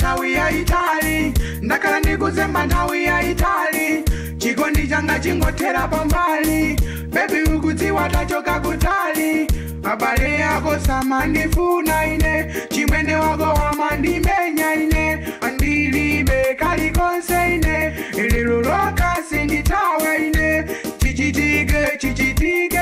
nthawi yayitali ndakhala ndikuzemba nthawi yayitali chikondi changa chingothera pambali bebi ukudziwa tachoka kutali abale yako samandifuna ine chimwene wako wamandimenya ine andilibe kalikonse ine lero lokasi nditawa ine chichitike chichitike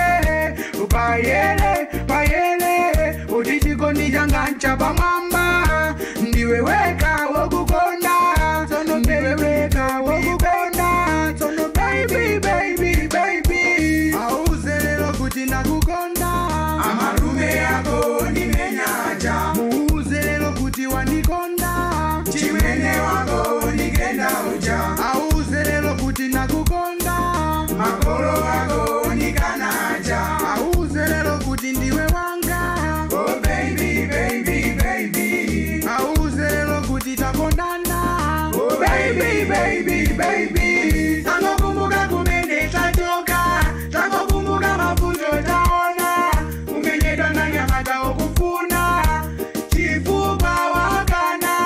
payele payele uti chikondi changa nchapamwamba ndiwe weka wokukonda tsono ndiwe weka wokukonda tsono baby baby baby auze lero kuti nakukonda amalume yako ndimenyaja muuze lero kuti wandikonda chimwene wako ndikenda uja auze lero kuti nakukonda makolo wako ndikanaja auze lero kuti ndiwe wanga oh baby baby baby auze lero kuti takondana oh baby baby baby tangokumbuka kumene tachoka tangokumbuka mavuto taona umenyedwa na nyama taokufuna chifukwa wakana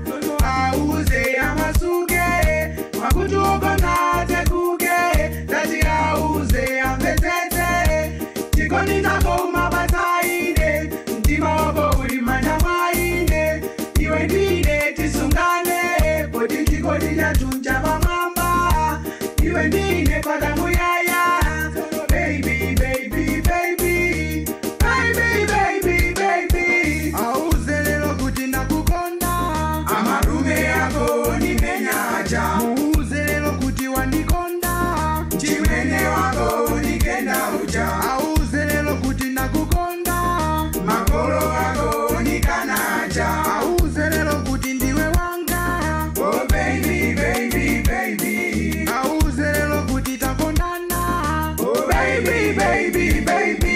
auze amasuke makutuokona tekuke tati auze amvetete chikondi chako umabasaine mtima wako uli manja mwaine iwe ndine tisungane poti chikondi chatunja pamwamba iwe ndine pakamuyaya baby baby baby baby baby baby auze lero kuti nakukonda amalume yako nimenyaja muuze lero kuti wandikonda chimwene wako ndikenda uja auze lero kuti nakukonda makolo wako ndikanaja auze lero kuti ndiwe wanga oh baby baby baby auze lero kuti takondana oh baby baby baby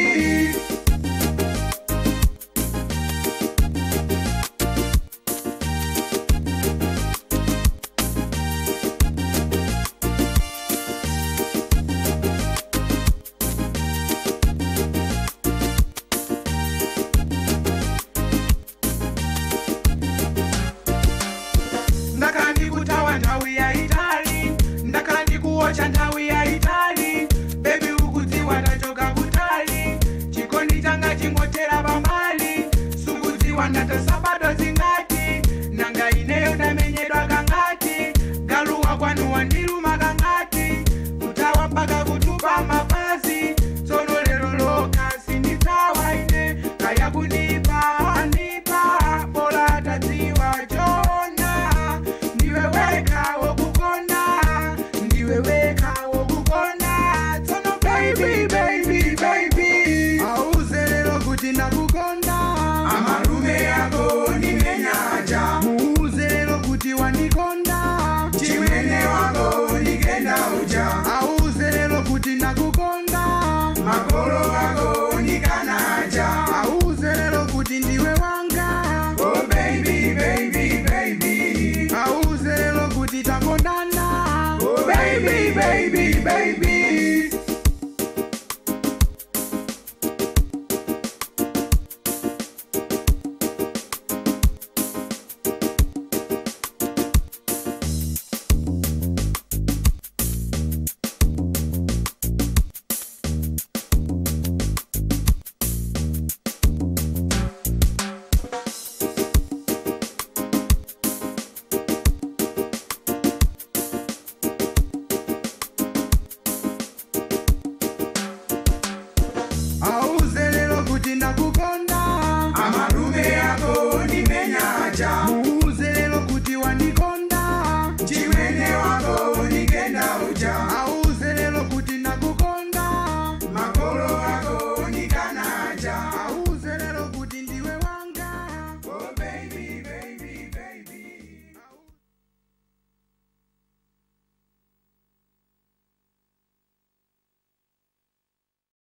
ndakhala ndikutawa nthawi yayitali ndakhala ndikuwocha nthawi yayitali bebi ukudziwa tachoka kutali chikondi changa chingothera pambali sukudziwa ndatasabato zingati nanga ineyo ndamenyedwa kangati galuwa kwanu wandiluma kangati kutawa mpaka kutupa mapazi tsono lero loka sinditawa ine kaya kunipa anipa bora tadziwa chona ndiwe weka wokukonda ndiwe weka wokukonda tsono baby baby baby auze lero kuti nakukonda amalume yako ndimenyaja muuze lero kuti wandikonda chimwene wako ndikenda uja auze lero kuti nakukonda makolo wako